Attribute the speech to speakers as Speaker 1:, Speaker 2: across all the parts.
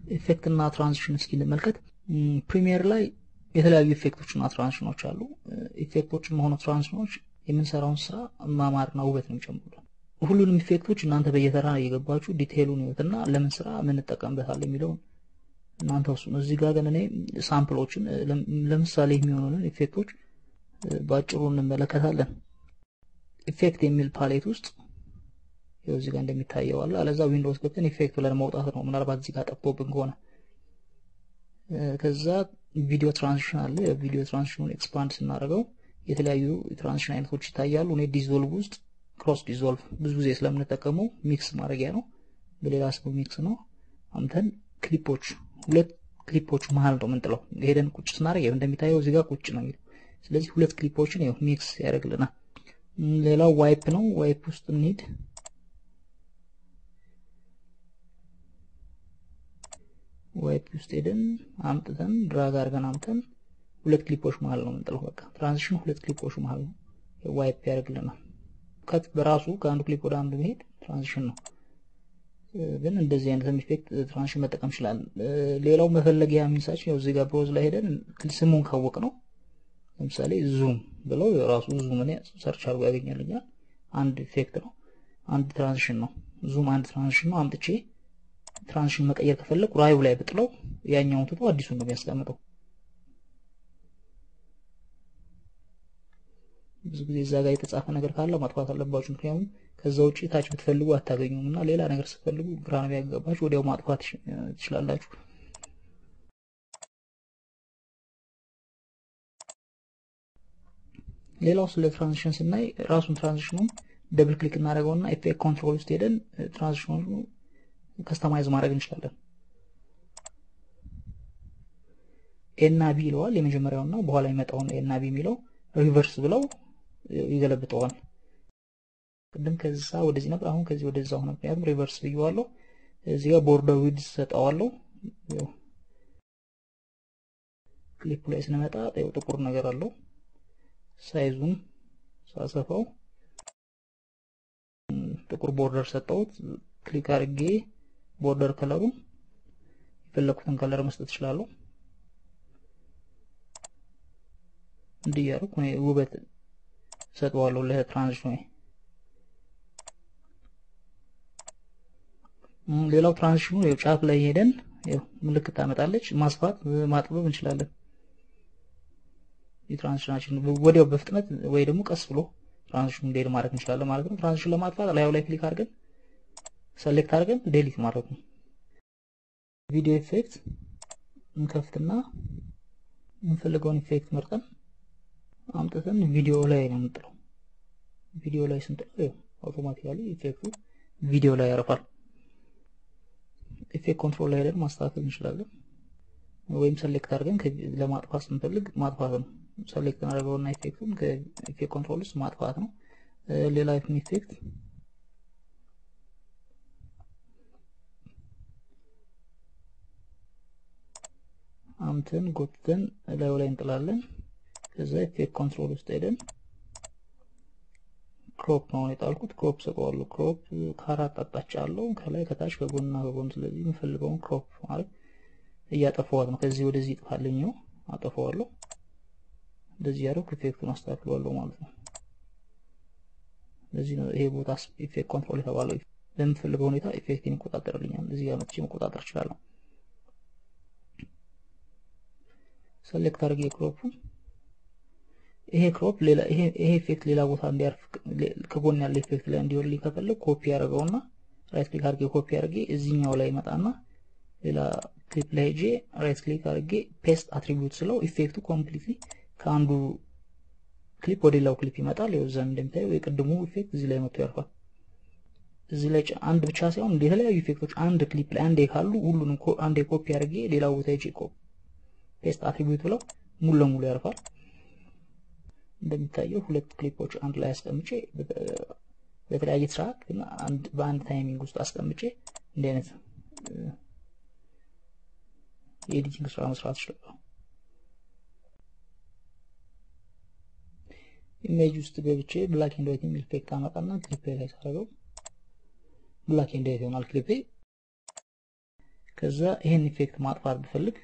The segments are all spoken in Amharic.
Speaker 1: ኢፌክት እና ትራንዚሽን እስኪ እንመልከት። ፕሪሚየር ላይ የተለያዩ ኢፌክቶች እና ትራንዚሽኖች አሉ። ኢፌክቶችም ሆነ ትራንዚሽኖች የምንሰራውን ስራ ማማርና ውበት ነው የሚጨምሩልን። ሁሉንም ኢፌክቶች እናንተ በየተራ እየገባችሁ ዲቴይሉን ይወትና ለምን ስራ ምን እንጠቀምበታል የሚለውን እናንተ ውስጥ ነው። እዚህ ጋር ግን እኔ ሳምፕሎችን ለምሳሌ የሚሆኑንን ኢፌክቶች በአጭሩ እንመለከታለን። ኢፌክት የሚል ፓሌት ውስጥ ይኸው እዚህ ጋር እንደሚታየው አለ። አለዛ ዊንዶውስ ገብተን ኢፌክት ብለን መውጣት ነው። ምናልባት እዚህ ጋር ጠፍቶብን ከሆነ ከዛ ቪዲዮ ትራንዚሽን አለ። የቪዲዮ ትራንዚሽኑን ኤክስፓንድ ስናደርገው የተለያዩ የትራንዚሽን አይነቶች ይታያሉ። እኔ ዲዞልቭ ውስጥ ክሮስ ዲዞልቭ ብዙ ጊዜ ስለምንጠቀመው ሚክስ ማድረጊያ ነው። በሌላ ስሙ ሚክስ ነው። አምተን ክሊፖች ሁለት ክሊፖች መሀል ነው የምንጥለው። ሄደን ቁጭ ስናደርግ እንደሚታየው እዚህ ጋር ቁጭ ነው የሚለው። ስለዚህ ሁለት ክሊፖችን ይኸው ሚክስ ያደርግልናል። ሌላው ዋይፕ ነው። ዋይፕ ውስጥ እንሂድ። ዋይፕ ውስጥ ሄደን አምጥተን ድራግ አድርገን አምጥተን ሁለት ክሊፖች መሀል ነው የምንጥለው። በቃ ትራንዚሽን ሁለት ክሊፖች መሀል ነው ዋይፕ ያደርግልናል። ከት በራሱ ከአንዱ ክሊፕ ወደ አንዱ መሄድ ትራንዚሽን ነው። ግን እንደዚህ አይነት ኢፌክት ትራንዚሽን መጠቀም ይችላል። ሌላው መፈለጊያ ሚንሳችን ያው እዚህ ጋር ብሮዝ ላይ ሄደን ስሙን ካወቅ ነው ለምሳሌ ዙም ብለው የራሱ ዙም እኔ ሰርች አድርጎ ያገኛልኛል። አንድ ኢፌክት ነው፣ አንድ ትራንዚሽን ነው። ዙም አንድ ትራንዚሽን ነው። አምጥቼ ትራንዚሽን መቀየር ከፈለኩ ራዩ ላይ ብጥለው ያኛውን ትቶ አዲሱን ነው የሚያስቀምጠው። ብዙ ጊዜ እዛ ጋር የተጻፈ ነገር ካለ ማጥፋት አለባችሁ። ምክንያቱም ከዛ ውጭ ታች ብትፈልጉ አታገኙም እና ሌላ ነገር ስትፈልጉ ግራ ነው ያገባችሁ፣ ወዲያው ማጥፋት ትችላላችሁ። ሌላው ስለ ትራንዚሽን ስናይ ራሱን ትራንዚሽኑን ደብል ክሊክ እናደርገውና ኢፌክት ኮንትሮል ውስጥ ሄደን ትራንዚሽኑን ከስተማይዝ ማድረግ እንችላለን። ኤና ቢ ይለዋል የመጀመሪያውና በኋላ የሚመጣውን ኤና ቢ የሚለው ሪቨርስ ብለው ይገለብጠዋል። ቅድም ከዛ ወደዚህ ነበር፣ አሁን ከዚህ ወደዛ ሆነ። ምክንያቱም ሪቨርስ ብየዋለሁ። እዚህ ጋር ቦርደር ዊድዝ ሰጠዋለሁ። ክሊፑ ላይ ስንመጣ ጥቁር ነገር አለው። ሳይዙን ሳሰፋው ጥቁር ቦርደር ሰጠሁት። ክሊክ አድርጌ ቦርደር ከለሩን የፈለኩትን ከለር መስጠት እችላለሁ። እንዲህ እያደረኩ እኔ ውበት ሰጠዋለሁ ለትራንዚሽኑ። ሌላው ትራንዚሽኑ ያው ጫፍ ላይ ሄደን ያው ምልክት ታመጣለች። ማስፋት ማጥበብ እንችላለን። የትራንዚሽናችን ወዲያው በፍጥነት ወይ ደግሞ ቀስ ብሎ ትራንዚሽኑ እንዲሄድ ማድረግ እንችላለን ማለት ነው። ትራንዚሽን ለማጥፋት ላዩ ላይ ክሊክ አድርገን ሰሌክት አድርገን ዴሊት ማድረግ ነው። ቪዲዮ ኢፌክት እንከፍትና የምንፈልገውን ኢፌክት መርጠን አምጥተን ቪዲዮ ላይ ነው የምንጥለው። ቪዲዮ ላይ ስንጥለው አውቶማቲካሊ ኢፌክቱ ቪዲዮ ላይ ያረፋል። ኢፌክት ኮንትሮል ላይ ሄደን ማስተካከል እንችላለን። ወይም ሰሌክት አድርገን ለማጥፋት ስንፈልግ ማጥፋት ነው። ሰሌክት እናደርገውና ኢፌክቱን ከኢፌክት ኮንትሮል ውስጥ ማጥፋት ነው። ሌላ ኢፌክት አምተን ጎትተን ላዩ ላይ እንጥላለን። ከዛ ኢፌክት ኮንትሮል ውስጥ ሄደን ክሮፕ ነው የጣልኩት። ክሮፕ ሰጠዋለሁ። ክሮፕ ከአራት አቅጣጫ አለው፣ ከላይ ከታች፣ ከጎንና ከጎን። ስለዚህ የምፈልገውን ክሮፕ ማለት እያጠፋዋት ነው። ከዚህ ወደዚህ ይጥፋልኝ ነው አጠፋዋለሁ። እንደዚህ ያደረኩ ኢፌክቱን አስተካክለዋለሁ ማለት ነው። ለዚህ ነው ይሄ ቦታ ኢፌክት ኮንትሮል የተባለው። በምፈልገው ሁኔታ ኢፌክትን ይቆጣጠርልኛል። እዚህ ጋር መጥቼ መቆጣጠር እችላለሁ። ሰሌክት አድርጌ ክሮፑ ይሄ ክሮፕ ሌላ ይሄ ይሄ ኢፌክት ሌላ ቦታ እንዲያርፍ ከጎን ያለ ኢፌክት ላይ እንዲወርልኝ ከፈለግ ኮፒ ያደርገውና ራይት ክሊክ አድርጌ ኮፒ አድርጌ እዚህኛው ላይ ይመጣና ሌላ ክሊፕ ላይ ሄጄ ራይት ክሊክ አድርጌ ፔስት አትሪቢዩት ስለው ኢፌክቱ ኮምፕሊትሊ ከአንዱ ክሊፕ ወደ ሌላው ክሊፕ ይመጣል። ይኸው እዛም እንደምታየው የቅድሙ ኢፌክት እዚህ ላይ መጥቶ ያርፋል። እዚህ ላይ አንድ ብቻ ሳይሆን የተለያዩ ኢፌክቶች አንድ ክሊፕ ላይ አንዴ ካሉ ሁሉንም አንዴ ኮፒ አድርጌ ሌላው ቦታ ሄጄ ፔስት አትሪቢዩት ብለው ሙሉ ለሙሉ ያርፋል። እንደሚታየው ሁለት ክሊፖች አንድ ላይ አስቀምጬ በተለያየ ትራክ ግን በአንድ ታይሚንግ ውስጥ አስቀምጬ እንዲህ አይነት የኤዲቲንግ ስራ መስራት እችላለሁ። ኢሜጅ ውስጥ ገብቼ ብላክ ኤንድ ዋይት የሚል ኢፌክት አመጣና ክሊፔ ላይ ሳደርገው ብላክ ኤንድ ዋይት ይሆናል ክሊፔ። ከዛ ይሄን ኢፌክት ማጥፋት ብፈልግ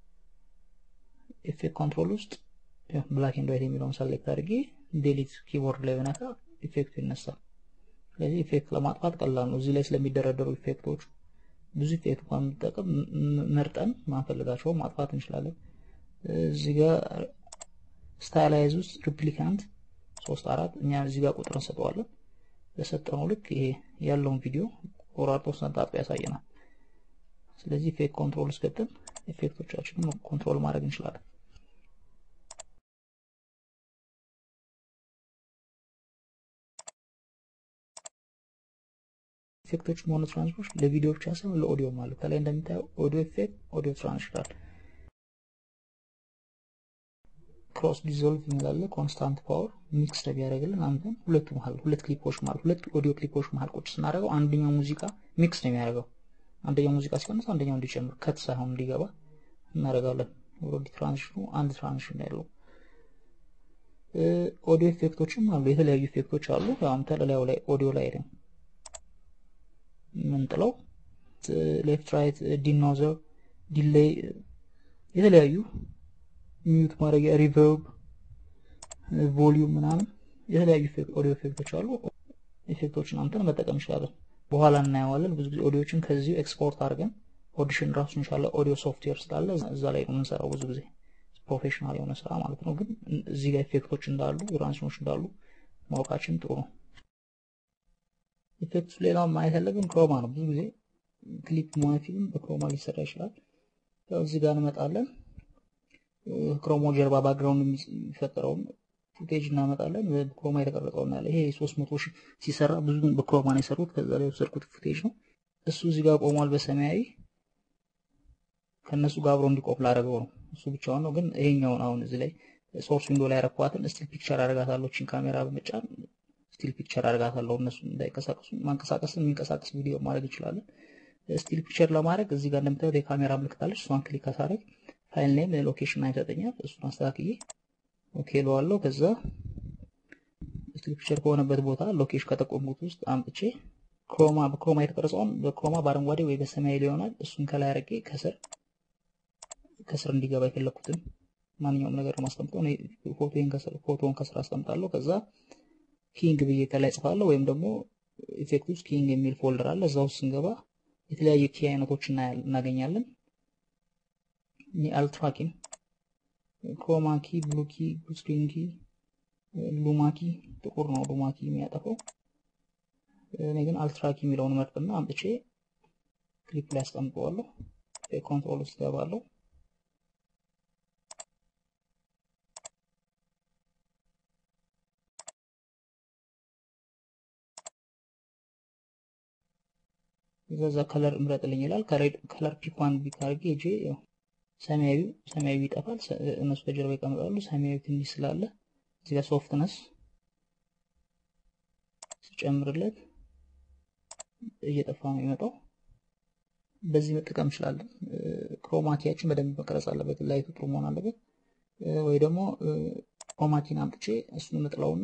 Speaker 1: ኢፌክት ኮንትሮል ውስጥ ብላክ ኤንድ ዋይት የሚለውን ሰሌክት አድርጌ ዴሊት ኪቦርድ ላይ ብነካ ኢፌክቱ ይነሳል። ስለዚህ ኢፌክት ለማጥፋት ቀላል ነው። እዚህ ላይ ስለሚደረደሩ ኢፌክቶች ብዙ ኢፌክት እንኳን የምንጠቀም መርጠን ማንፈልጋቸው ማጥፋት እንችላለን። እዚህ ጋር ስታይላይዝ ውስጥ ሪፕሊካንት ሶስት አራት እኛ እዚህ ጋር ቁጥር እንሰጠዋለን። በሰጠነው ልክ ይሄ ያለውን ቪዲዮ ቆራርጦ ስነጣጡ ያሳየናል። ስለዚህ ኢፌክት ኮንትሮል ውስጥ ገብተን ኢፌክቶቻችንን ኮንትሮል ማድረግ እንችላለን። ኢፌክቶች ሆነ ትራንስፎች ለቪዲዮ ብቻ ሳይሆን ለኦዲዮም አሉ። ከላይ እንደሚታየው ኦዲዮ ኢፌክት፣ ኦዲዮ ትራንስፈር፣ ክሮስ ዲዞልቭ የሚላለ ኮንስታንት ፓወር ሚክስ ቢያደርግልን አንተን ሁለቱ መሀል ሁለት ክሊፖች መሀል ሁለት ኦዲዮ ክሊፖች መሀል ቁጭ ስናደርገው አንደኛው ሙዚቃ ሚክስ ነው የሚያደርገው። አንደኛው ሙዚቃ ሲቀንስ አንደኛው እንዲጨምር ከት ሳይሆን እንዲገባ እናደርጋለን። ኦዲ ትራንዚሽኑ አንድ ትራንዚሽን ያለው ኦዲዮ ኢፌክቶችም አሉ። የተለያዩ ኢፌክቶች አሉ። አሁን ተለላዩ ላይ ኦዲዮ ላይ ነው ምንጥለው ሌፍት ራይት ዲኖዘር ዲሌይ የተለያዩ ሚዩት ማድረጊያ ሪቨርብ ቮሊዩም ምናምን የተለያዩ ኦዲዮ ኢፌክቶች አሉ። ኢፌክቶችን አምተን መጠቀም እንችላለን። በኋላ እናየዋለን። ብዙ ጊዜ ኦዲዮችን ከዚሁ ኤክስፖርት አድርገን ኦዲሽን ራሱ እንሻለ ኦዲዮ ሶፍትዌር ስላለ እዛ ላይ ነው የምንሰራው ብዙ ጊዜ ፕሮፌሽናል የሆነ ስራ ማለት ነው። ግን እዚህ ጋር ኢፌክቶች እንዳሉ ትራንዚሽኖች እንዳሉ ማወቃችን ጥሩ ነው። ኢፌክቱ ሌላው ማየት ያለብን ክሮማ ነው። ብዙ ጊዜ ክሊፕ ሆነ ፊልም በክሮማ ሊሰራ ይችላል። ያው እዚህ ጋር እንመጣለን። ክሮሞ ጀርባ ባክግራውንድ የሚፈጠረውን ፉቴጅ እናመጣለን። በክሮማ የተቀረጸው እናያለ። ይሄ 300 ሺህ ሲሰራ ብዙ በክሮማ ነው የሰሩት። ከዛ ላይ የወሰድኩት ፉቴጅ ነው። እሱ እዚህ ጋር ቆሟል በሰማያዊ ከነሱ ጋር አብሮ እንዲቆም ላደረገው ነው። እሱ ብቻውን ነው። ግን ይሄኛውን አሁን እዚህ ላይ ሶርስ ዊንዶ ላይ ያረኳትን ስቲል ፒክቸር አደርጋታለሁ። ቺን ካሜራ በመጫን ስቲል ፒክቸር አደርጋታለሁ። እነሱ እንዳይንቀሳቀሱ ማንቀሳቀስ የሚንቀሳቀስ ቪዲዮ ማድረግ እንችላለን። ስቲል ፒክቸር ለማድረግ እዚህ ጋር እንደምታዩት የካሜራ ምልክት አለች። እሷን ክሊክ ካሳረግ ፋይል ኔም ሎኬሽን አይሰጠኛል። እሱን አስተካክዬ ኦኬ እለዋለሁ። ከዛ ስቲል ፒክቸር ከሆነበት ቦታ ሎኬሽን ከጠቆምኩት ውስጥ አምጥቼ ክሮማ በክሮማ የተቀረጸውን በክሮማ በአረንጓዴ ወይ በሰማያዊ ሊሆናል። እሱን ከላይ አድርጌ ከስር ከስር እንዲገባ የፈለኩትን ማንኛውም ነገር ማስቀምጠው ፎቶን ከስር አስቀምጣለሁ። ከዛ ኪንግ ብዬ ከላይ ጽፋለሁ። ወይም ደግሞ ኢፌክት ውስጥ ኪንግ የሚል ፎልደር አለ። እዛ ውስጥ ስንገባ የተለያዩ ኪ አይነቶች እናገኛለን። አልትራ ኪ፣ ክሮማ ኪ፣ ብሉ ኪ፣ ስክሪን ኪ፣ ሉማ ኪ፣ ጥቁር ነው ሉማ ኪ የሚያጠፈው። እኔ ግን አልትራ ኪ የሚለውን መርጥና አምጥቼ ክሊፕ ላይ አስቀምጠዋለሁ። ኮንትሮል ውስጥ ገባለሁ። ከዛ ከለር እምረጥልኝ ይላል። ከለር ፒኳን ቢካርጌ እጄ ሰማያዊ ሰማያዊ ይጠፋል። እነሱ ከጀርባ ይቀመጣሉ። ሰማያዊ ትንሽ ስላለ እዚህ ጋር ሶፍትነስ ስጨምርለት እየጠፋ ነው የሚመጣው። በዚህ መጠቀም እንችላለን። ክሮማኪያችን በደንብ መቀረጽ አለበት። ላይቱ ጥሩ መሆን አለበት። ወይ ደግሞ ክሮማኪን አምጥቼ እሱን መጥለውና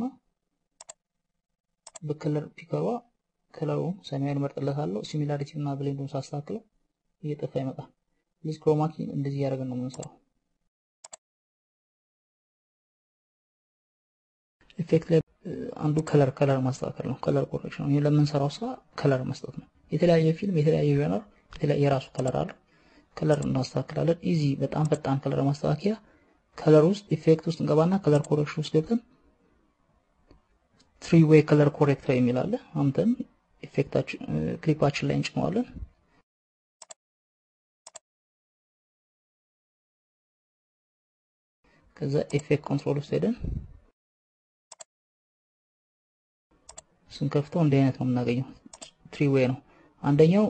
Speaker 1: በከለር ፒከሯ ከለሩ ሰማያዊ መርጥለታለሁ። ሲሚላሪቲ እና ብሌንዱን ሳስተካክለው እየጠፋ ይመጣል። ስለዚህ ክሮማኪ እንደዚህ እያደረገን ነው የምንሰራው። ኢፌክት ላይ አንዱ ከለር ከለር ማስተካከል ነው። ከለር ኮሬክሽን ነው። ለምንሰራው ስራ ከለር መስጠት ነው። የተለያየ ፊልም የተለያየ ጀነር የተለያየ የራሱ ከለር አለ። ከለር እናስተካክላለን። ኢዚ በጣም ፈጣን ከለር ማስተካከያ ከለር ውስጥ ኢፌክት ውስጥ እንገባና ከለር ኮሬክሽን ውስጥ ገብተን ትሪ ዌይ ከለር ኮሬክተር የሚል አለ። አምተን ኢፌክታችን ክሊፓችን ላይ እንጭነዋለን። ከዛ ኢፌክት ኮንትሮል ውስጥ ሄደን ስንከፍተው እንዲህ አይነት ነው የምናገኘው። ትሪ ዌይ ነው። አንደኛው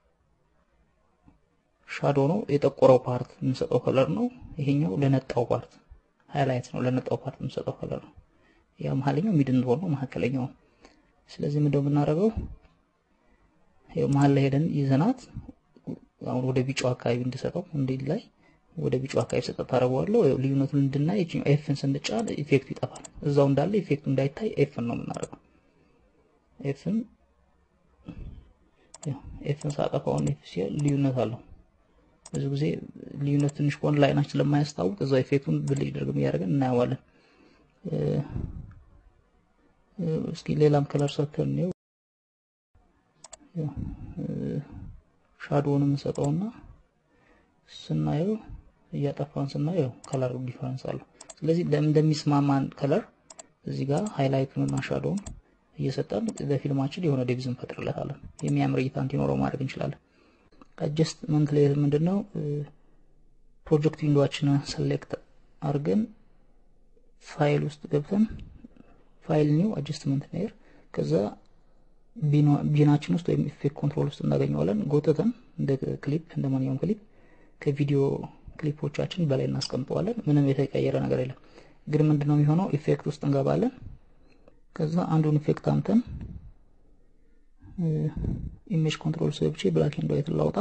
Speaker 1: ሻዶ ነው፣ የጠቆረው ፓርት የምንሰጠው ከለር ነው። ይሄኛው ለነጣው ፓርት ሃይላይት ነው፣ ለነጣው ፓርት የምንሰጠው ከለር ነው። ያ መሀለኛው ሚድን ነው፣ መካከለኛው ነው። ስለዚህ ምንድነው የምናደርገው? ይኸው መሀል ላይ ሄደን ይዘናት አሁን ወደ ቢጫው አካባቢ እንድሰጠው እንዲህ ላይ ወደ ቢጫው አካባቢ ሰጠት ታደርገዋለሁ። ልዩነቱን እንድናይ ኤፍን ስንጫን ኢፌክቱ ይጠፋል። እዛው እንዳለ ኢፌክቱ እንዳይታይ ኤፍን ነው የምናደርገው። ኤፍን ኤፍን ሳጠፋውን ኤፍ ሲል ልዩነት አለው። ብዙ ጊዜ ልዩነት ትንሽ ከሆነ ለአይናችን ስለማያስታውቅ እዛው ኢፌክቱን ብልጭ ድርግም እያደረግን እናየዋለን። እስኪ ሌላም ከለር ሰተን ነው ሻዶውን የምንሰጠውና ስናየው እያጠፋን ስናየው ከለር ዲፈረንስ አለው። ስለዚህ እንደሚስማማን ከለር እዚህ ጋር ሃይላይቱንና ሻዶውን እየሰጠን ለፊልማችን የሆነ ዴብዝ እንፈጥርለታለን። የሚያምር እይታ እንዲኖረው ማድረግ እንችላለን። አጀስትመንት ላይ ምንድን ነው ፕሮጀክት ዊንዶዋችንን ሰሌክት አድርገን ፋይል ውስጥ ገብተን ፋይል ኒው አጀስትመንት ኔር ከዛ ቢናችን ውስጥ ወይም ኢፌክት ኮንትሮል ውስጥ እናገኘዋለን። ጎተተን እንደ ክሊፕ እንደ ማንኛውም ክሊፕ ከቪዲዮ ክሊፖቻችን በላይ እናስቀምጠዋለን። ምንም የተቀየረ ነገር የለም። ግን ምንድነው የሚሆነው ኢፌክት ውስጥ እንገባለን። ከዛ አንዱን ኢፌክት አምተን ኢሜጅ ኮንትሮል ሰብቼ ብላክ ኤንድ ዋይት ላውጣ።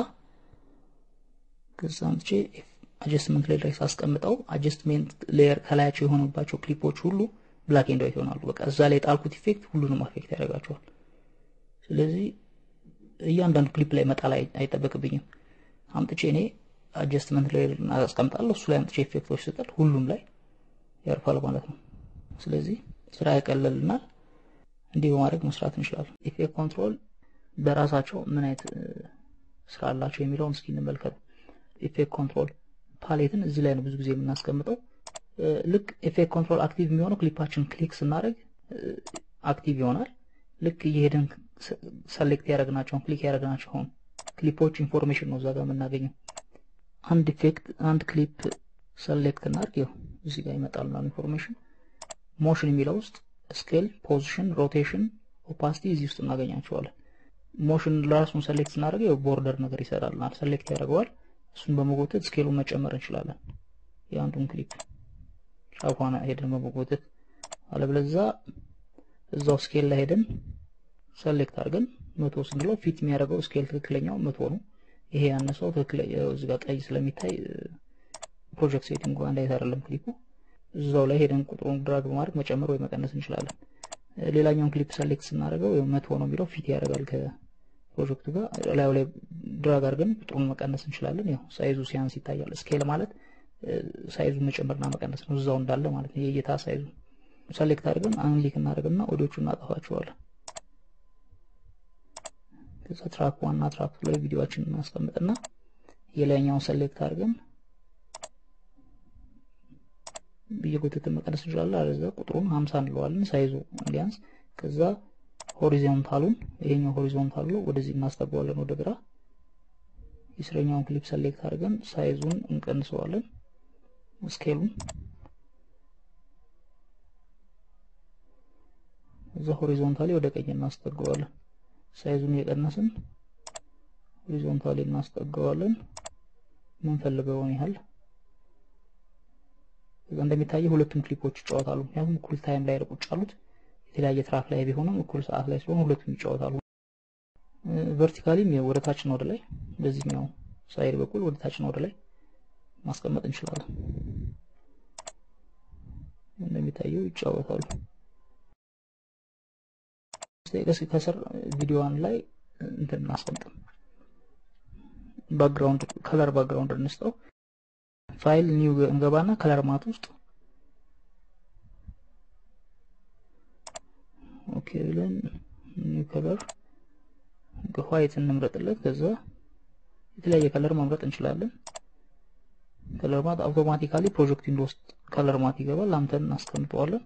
Speaker 1: ከዛ አምጥቼ አጀስትመንት ላይ ላይ ሳስቀምጠው አጀስትሜንት ሌየር ከላያቸው የሆኑባቸው ክሊፖች ሁሉ ብላክ ኤንድ ዋይት ይሆናሉ። በቃ እዛ ላይ ጣልኩት ኢፌክት ሁሉንም አፌክት ያደርጋቸዋል። ስለዚህ እያንዳንዱ ክሊፕ ላይ መጣል አይጠበቅብኝም። አምጥቼ እኔ አጀስትመንት ላይ አስቀምጣለሁ። እሱ ላይ አምጥቼ ኢፌክቶች ስጠል ሁሉም ላይ ያርፋል ማለት ነው። ስለዚህ ስራ ያቀለልናል። እንዲህ በማድረግ መስራት እንችላለን። ኢፌክት ኮንትሮል በራሳቸው ምን አይነት ስራ አላቸው የሚለውን እስኪ እንመልከት። ኢፌክት ኮንትሮል ፓሌትን እዚህ ላይ ነው ብዙ ጊዜ የምናስቀምጠው። ልክ ኢፌክት ኮንትሮል አክቲቭ የሚሆነው ክሊፓችን ክሊክ ስናደርግ አክቲቭ ይሆናል። ልክ እየሄድን ሰሌክት ያደረግናቸውን ክሊክ ያደረግናቸውን ክሊፖች ኢንፎርሜሽን ነው እዛ ጋር የምናገኘው። አንድ ኢፌክት አንድ ክሊፕ ሰሌክት እናድርግ፣ ይኸው እዚህ ጋር ይመጣል ኢንፎርሜሽን። ሞሽን የሚለው ውስጥ ስኬል፣ ፖዚሽን፣ ሮቴሽን፣ ኦፓሲቲ እዚህ ውስጥ እናገኛቸዋለን። ሞሽን ለራሱን ሰሌክት ስናደርግ ያው ቦርደር ነገር ይሰራልናል። ሰሌክት ያደርገዋል። እሱን በመጎተት ስኬሉን መጨመር እንችላለን። የአንዱን ክሊፕ ጫፏን ሄደን በመጎተት አለበለዛ እዛው ስኬል ላይ ሄደን ሰሌክት አድርገን መቶ ስንለው ፊት የሚያደርገው ስኬል ትክክለኛው መቶ ነው። ይሄ ያነሰው ትክክለኛ እዚህ ጋር ቀይ ስለሚታይ ፕሮጀክት ሴቲንግ አንድ አይነት አይደለም ክሊፑ። እዛው ላይ ሄደን ቁጥሩን ድራግ በማድረግ መጨመር ወይ መቀነስ እንችላለን። ሌላኛውን ክሊፕ ሰሌክት ስናደርገው መቶ ነው የሚለው ፊት ያደርጋል ከፕሮጀክቱ ጋር ላዩ ላይ ድራግ አድርገን ቁጥሩን መቀነስ እንችላለን። ያው ሳይዙ ሲያንስ ይታያል። ስኬል ማለት ሳይዙን መጨመርና መቀነስ ነው፣ እዛው እንዳለ ማለት ነው። የእይታ ሳይዙ ሰሌክት አድርገን አንሊክ እናደርግና ኦዲዮቹ እናጠፋቸዋለን። ከዛ ትራክ ዋና ትራክ ላይ ቪዲዮአችንን እናስቀምጥና የላይኛውን ሰሌክት አድርገን እየጎተትን መቀነስ እንችላለን። አለዛ ቁጥሩን 50 እንለዋለን ሳይዙ እንዲያንስ። ከዛ ሆሪዞንታሉን ይሄኛው ሆሪዞንታሉ ወደዚህ እናስጠጋዋለን ወደ ግራ። የስረኛውን ክሊፕ ሰሌክት አድርገን ሳይዙን እንቀንሰዋለን ስኬሉን። እዛ ሆሪዞንታሊ ወደ ቀኝ እናስጠጋዋለን። ሳይዙን እየቀነስን ሆሪዞንታሊ እናስጠጋዋለን የምንፈልገውን ያህል እዛ እንደሚታየው ሁለቱም ክሊፖች ይጫወታሉ። ምክንያቱም እኩል ታይም ላይ ቁጭ ያሉት የተለያየ ትራክ ላይ ቢሆንም እኩል ሰዓት ላይ ስለሆነ ሁለቱም ይጫወታሉ። ቨርቲካሊም ወደ ታችና ወደ ላይ በዚህኛው ሳይድ በኩል ወደ ታችና ወደ ላይ ማስቀመጥ እንችላለን። እንደሚታየው ይጫወታሉ። ስቴቀስ ከስር ቪዲዮዋን ላይ እንትን እናስቀምጥም። ባክግራውንድ ከለር ባክግራውንድ እንስጠው። ፋይል ኒው እንገባና ከለር ማት ውስጥ ኦኬ ብለን ኒው ከለር ዋይት እንምረጥለት። ከዛ የተለያየ ከለር መምረጥ እንችላለን። ከለር ማት አውቶማቲካሊ ፕሮጀክት ዊንዶ ውስጥ ከለር ማት ይገባል። አምተን እናስቀምጠዋለን።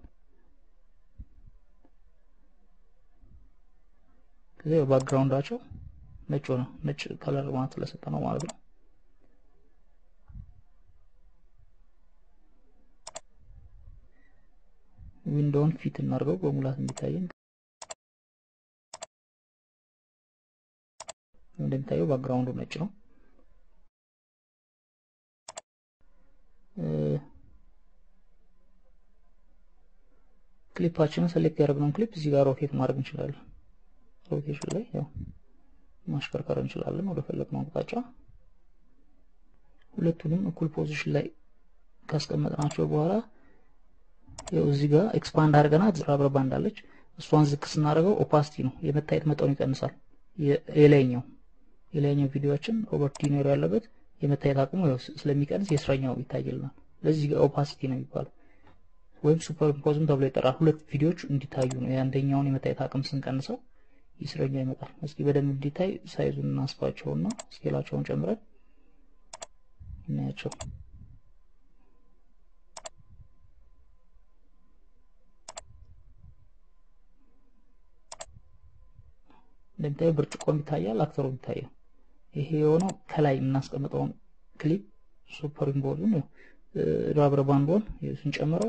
Speaker 1: ከዛ ባክግራውንዳቸው ነጭ ሆነ። ነጭ ከለር ማት ስለሰጠ ነው ማለት ነው። ዊንዶውን ፊት እናድርገው በሙላት እንዲታየን። እንደሚታየው ባክግራውንዱ ነጭ ነው። ክሊፓችንን ሰሌክት ያደረግነውን ክሊፕ እዚህ ጋር ሮቴት ማድረግ እንችላለን። ሮቴሽን ላይ ያው ማሽከርከር እንችላለን ወደ ፈለግነው አቅጣጫ። ሁለቱንም እኩል ፖዚሽን ላይ ካስቀመጥናቸው በኋላ ያው እዚህ ጋር ኤክስፓንድ አድርገናት ረበር ባንድ አለች። እሷን ዝቅ ስናደርገው ኦፓሲቲ ነው የመታየት መጠኑ ይቀንሳል። የላይኛው የላይኛው ቪዲዮአችን ሮበርት ዲኒሮ ያለበት የመታየት አቅሙ ስለሚቀንስ የስረኛው ይታይልናል። ለዚህ ጋር ኦፓሲቲ ነው የሚባለው ወይም ሱፐር ኢምፖዝም ተብሎ ይጠራል። ሁለት ቪዲዮዎች እንዲታዩ ነው። የአንደኛውን የመታየት አቅም ስንቀንሰው ይስረኛው ይመጣል። እስኪ በደንብ እንዲታይ ሳይዙን እናስፋቸውና ስኬላቸውን ጨምረን እናያቸው። እንደሚታየው ብርጭቆም ይታያል፣ አክተሩም ይታያል። ይሄ የሆነው ከላይ የምናስቀምጠውን ክሊፕ ሱፐር ኢምፖዙን ራበር ባንዶን ስንጨምረው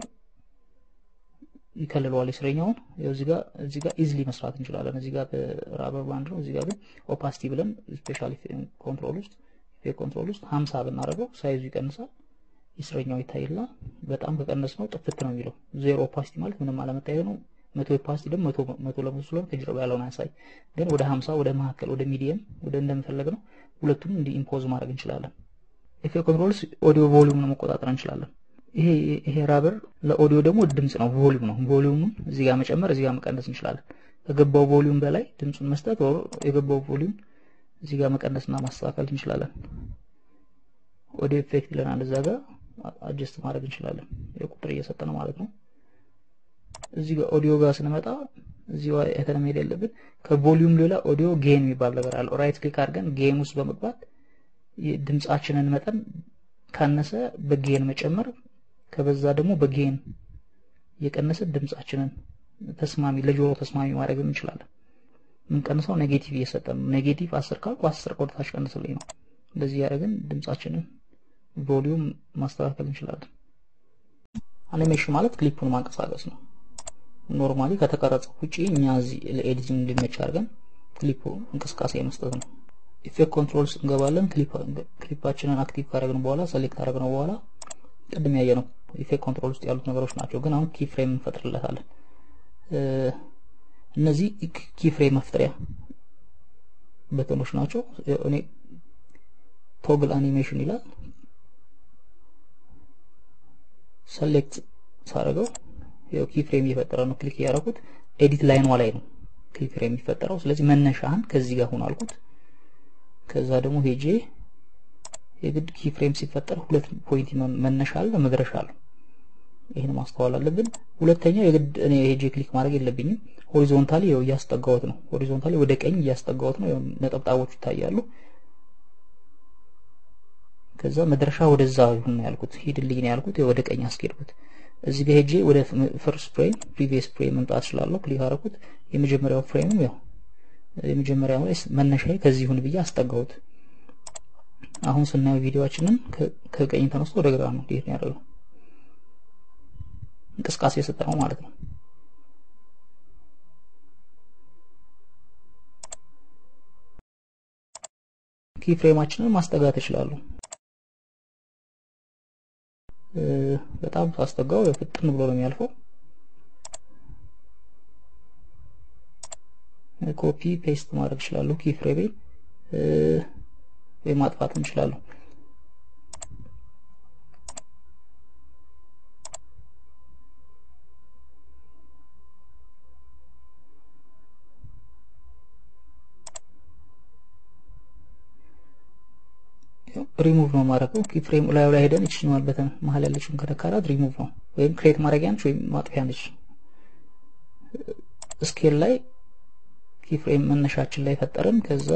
Speaker 1: ይከልለዋል የስረኛውን። እዚህ ጋር እዚህ ጋር ኢዝሊ መስራት እንችላለን። እዚህ ጋር በራበር ባንድ ነው። እዚህ ጋር ግን ኦፓሲቲ ብለን ስፔሻል ኮንትሮል ውስጥ ኢፌክት ኮንትሮል ውስጥ 50 ብናደርገው ሳይዙ ይቀንሳል፣ የስረኛው ይታይልናል። በጣም ከቀነስ ነው ጥፍት ነው የሚለው። ዜሮ ኦፓሲቲ ማለት ምንም አለመታየት ነው። መቶ ኦፓሲቲ ደግሞ መቶ መቶ ለመቶ ስለሆነ ከጀርባ ያለውን አያሳይ። ግን ወደ 50 ወደ መካከል ወደ ሚዲየም ወደ እንደምፈለግ ነው ሁለቱንም እንዲ ኢምፖዝ ማድረግ እንችላለን። ኢፌክት ኮንትሮልስ ኦዲዮ ቮሊዩም ነው መቆጣጠር እንችላለን። ይሄ ይሄ ራበር ለኦዲዮ ደግሞ ድምጽ ነው፣ ቮሊዩም ነው። ቮሊዩሙን እዚህ ጋር መጨመር እዚህ ጋር መቀነስ እንችላለን። ከገባው ቮሊዩም በላይ ድምጹን መስጠት ወር የገባው ቮሊዩም እዚህ ጋር መቀነስና ማስተካከል እንችላለን። ኦዲዮ ኢፌክት ይለናል እዛ ጋር አጀስት ማድረግ እንችላለን። የቁጥር እየሰጠ ነው ማለት ነው። እዚህ ጋር ኦዲዮ ጋር ስንመጣ እዚህ አይተን መሄድ ያለብን ከቮሊዩም ሌላ ኦዲዮ ጌን የሚባል ነገር አለ። ራይት ክሊክ አድርገን ጌን ውስጥ በመግባት ድምጻችንን መጠን ካነሰ በጌን መጨመር ከበዛ ደግሞ በጌን እየቀነሰ ድምጻችንን ተስማሚ ለጆሮ ተስማሚ ማድረግ እንችላለን። የምንቀንሰው ኔጌቲቭ እየሰጠን ነው። ኔጌቲቭ አስር ካልኩ አስር ቆርታች ቀንስልኝ ነው። እንደዚህ ያደረግን ድምጻችንን ቮሊዩም ማስተካከል እንችላለን። አኒሜሽን ማለት ክሊፑን ማንቀሳቀስ ነው። ኖርማሊ ከተቀረጸው ውጪ እኛ እዚህ ለኤዲቲንግ እንዲመች አድርገን ክሊፑ እንቅስቃሴ መስጠት ነው። ኢፌክት ኮንትሮል ውስጥ እንገባለን። ክሊፓችንን አክቲቭ ካደረግን በኋላ ሰሌክት ካደረግነው በኋላ ቅድም ያየ ነው ኢፌክት ኮንትሮል ውስጥ ያሉት ነገሮች ናቸው። ግን አሁን ኪ ፍሬም እንፈጥርለታለን። እነዚህ ኪ ፍሬም መፍጠሪያ በተኖች ናቸው። እኔ ቶግል አኒሜሽን ይላል። ሰሌክት ሳደርገው ያው ኪ ፍሬም እየፈጠረ ነው። ክሊክ እያደረኩት ኤዲት ላይኗ ላይ ነው ኪ ፍሬም የሚፈጠረው። ስለዚህ መነሻህን ከዚህ ጋር ሁን አልኩት። ከዛ ደግሞ ሄጄ የግድ ኪ ፍሬም ሲፈጠር ሁለት ፖይንት መነሻ አለ መድረሻ አለ። ይህን ማስተዋል አለብን። ሁለተኛው የግድ እኔ ሄጄ ክሊክ ማድረግ የለብኝም። ሆሪዞንታሊ ያው እያስጠጋሁት ነው። ሆሪዞንታሊ ወደ ቀኝ እያስጠጋሁት ነው። ነጠብጣቦቹ ይታያሉ። ከዛ መድረሻ ወደዛ ይሁን ነው ያልኩት። ሂድልኝ ነው ያልኩት። ወደ ቀኝ አስኬድኩት። እዚህ ጋር ሄጄ ወደ ፈርስት ፍሬም ፕሪቪየስ ፍሬም መምጣት እችላለሁ። ክሊክ አደረኩት። የመጀመሪያው ፍሬምም ያው የመጀመሪያው ላይ መነሻዬ ከዚህ ይሁን ብዬ አስጠጋሁት። አሁን ስናየው ቪዲዮአችንን ከቀኝ ተነስቶ ወደ ግራ ነው ዲት ያደረገው። እንቅስቃሴ የሰጠ ነው ማለት ነው። ኪ ፍሬማችንን ማስጠጋት እችላለሁ። በጣም ሳስጠጋው ፍጥን ብሎ ነው የሚያልፈው። ኮፒ ፔስት ማድረግ እችላለሁ። ኪ ፍሬሜን ወይ ማጥፋት እንችላለሁ። ሪሙቭ ነው ማድረገው። ኪ ፍሬም ላይ ላይ ሄደን እችኛዋን በተን መሀል ያለችውን ከነካራት ሪሙቭ ነው ወይም ክሬት ማድረጊያ ነች ወይም ማጥፊያ ነች። ስኬል ላይ ኪ ፍሬም መነሻችን ላይ ፈጠርን። ከዛ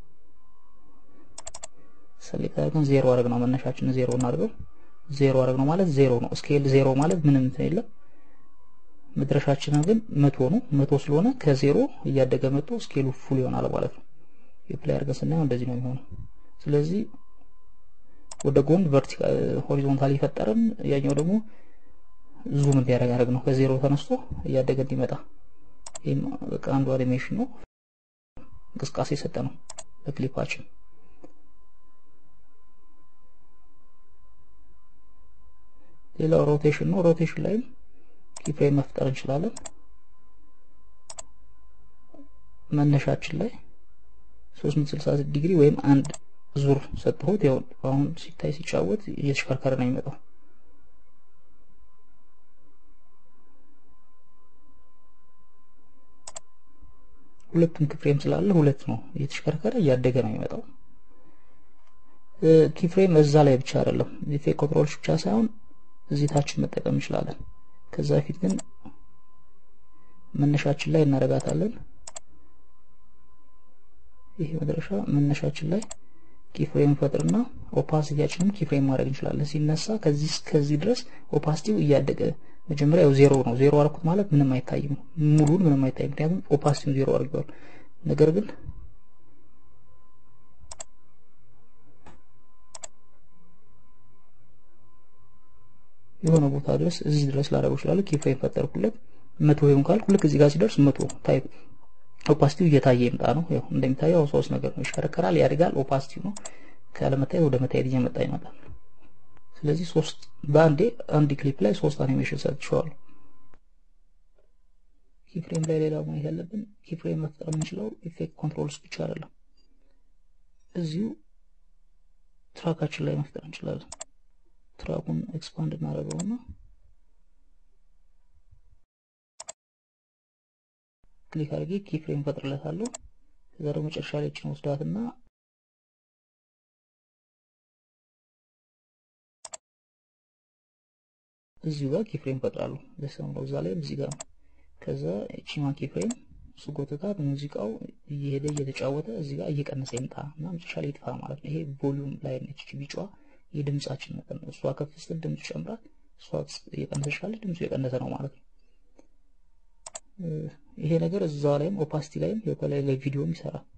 Speaker 1: ሰሌክት አድርገን ዜሮ አድርግ ነው መነሻችን ዜሮ እናድርገው። ዜሮ አድርግ ነው ማለት ዜሮ ነው። ስኬል ዜሮ ማለት ምንም እንትን የለም። መድረሻችንን ግን መቶ ነው። መቶ ስለሆነ ከዜሮ እያደገ መጥቶ ስኬሉ ፉል ይሆናል ማለት ነው። የፕላይ አድርገን ስናየው እንደዚህ ነው የሚሆነው። ስለዚህ ወደ ጎን ቨርቲካል ሆሪዞንታሊ ፈጠርን። ያኛው ደግሞ ዙም እንዲያደርግ ያደርግ ነው። ከዜሮ ተነስቶ እያደገ እንዲመጣ ይህም በቃ አንዱ አኒሜሽን ነው። እንቅስቃሴ የሰጠ ነው ለክሊፓችን። ሌላው ሮቴሽን ነው። ሮቴሽን ላይም ኪፍሬም መፍጠር እንችላለን። መነሻችን ላይ 360 ዲግሪ ወይም አንድ ዙር ሰጥሁት። ያው አሁን ሲታይ ሲጫወት እየተሽከርከረ ነው የሚመጣው። ሁለቱም ክፍሬም ስላለ ሁለት ነው እየተሽከርከረ እያደገ ነው የሚመጣው። ኪፍሬም እዛ ላይ ብቻ አይደለም ኢፌክት ኮንትሮሎች ብቻ ሳይሆን እዚህ ታችን መጠቀም እንችላለን። ከዛ በፊት ግን መነሻችን ላይ እናረጋታለን። ይሄ መድረሻ መነሻችን ላይ ኪፍሬም ፈጥርና ኦፓሲቲያችንም ኪፍሬም ማድረግ እንችላለን። ሲነሳ ከዚህ እስከዚህ ድረስ ኦፓሲቲው እያደገ መጀመሪያ ያው ዜሮ ነው። ዜሮ አልኩት ማለት ምንም አይታይም፣ ሙሉን ምንም አይታይም፣ ምክንያቱም ኦፓሲቲውን ዜሮ አድርገዋል። ነገር ግን የሆነ ቦታ ድረስ እዚህ ድረስ ላደርገው እችላለሁ። ኪፍሬም ፈጠርኩለት መቶ ይሁን ካልኩ ልክ እዚህ ጋር ሲደርስ መቶ ታይፕ ኦፓሲቲው እየታየ ይምጣ ነው። ያው እንደሚታየው ሶስት ነገር ነው፣ ይሽከረከራል፣ ያድጋል። ኦፓሲቲው ነው ካለመታየት ወደ መታየት እየመጣ ይመጣል። ስለዚህ ሶስት በአንዴ አንድ ክሊፕ ላይ ሶስት አኒሜሽን ሰጥቼዋለሁ። ኪፍሬም ላይ ሌላ ማየት ያለብን ኪፍሬም መፍጠር የምንችለው ኢፌክት ኮንትሮልስ ብቻ አይደለም፣ እዚሁ ትራካችን ላይ መፍጠር እንችላለን። ትራኩን ኤክስፓንድ እናደርገውና ክሊክ አድርጌ ኪፍሬም ፈጥርለታለሁ። ከዛ ደግሞ መጨረሻ ላይ እችን ወስዳትና እዚሁ ጋር ኪፍሬም ፈጥራለሁ። ለሰው ነው እዛ ላይ እዚህ ጋር ነው። ከዛ እቺማ ኪፍሬም ስጎትታት ሙዚቃው እየሄደ እየተጫወተ እዚህ ጋር እየቀነሰ ይምጣ እና መጨረሻ ላይ ይጥፋ ማለት ነው። ይሄ ቮሊዩም ላይ ነች ቢጫዋ የድምጻችን መጠን ነው። እሷ ከፍ ስትል ድምጽ ይጨምራል፣ እሷ እየቀነሰች ካለች ድምጹ የቀነሰ ነው ማለት ነው። ይሄ ነገር እዛ ላይም ኦፓሲቲ ላይም ከላይ ላይ ቪዲዮም ይሰራል።